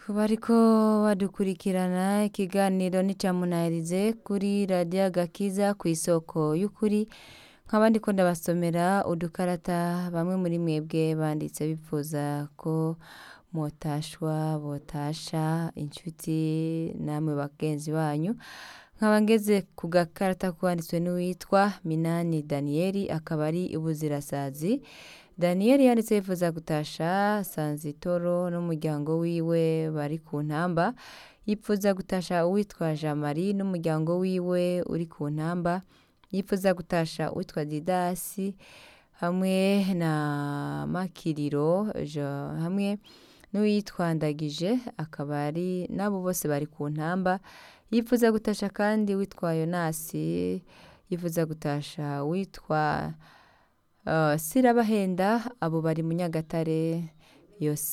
ku bariko badukurikirana ikiganiro n'icamunahirize kuri radiyo agakiza ku isoko y'ukuri nkaba ndiko ndabasomera udukarata bamwe muri mwebwe banditse bipfuza ko motashwa botasha inshuti namwe bagenzi banyu nkaba ngeze ku gakarata kwanditswe n'uwitwa minani daniyeli akaba ari ubuzirasazi daniyeli yanditse yifuza gutasha sanzitoro n'umuryango wiwe bari ku ntamba yipfuza gutasha uwitwa jamari n'umuryango wiwe uri ku ntamba yifuza gutasha uwitwa didasi hamwe na makiriro Jo- hamwe n'uwitwa ndagije akaba ari nabo bose bari ku ntamba yifuza gutasha kandi witwa yonasi yifuza gutasha witwa uh, sirabahenda abo bari mu nyagatare yose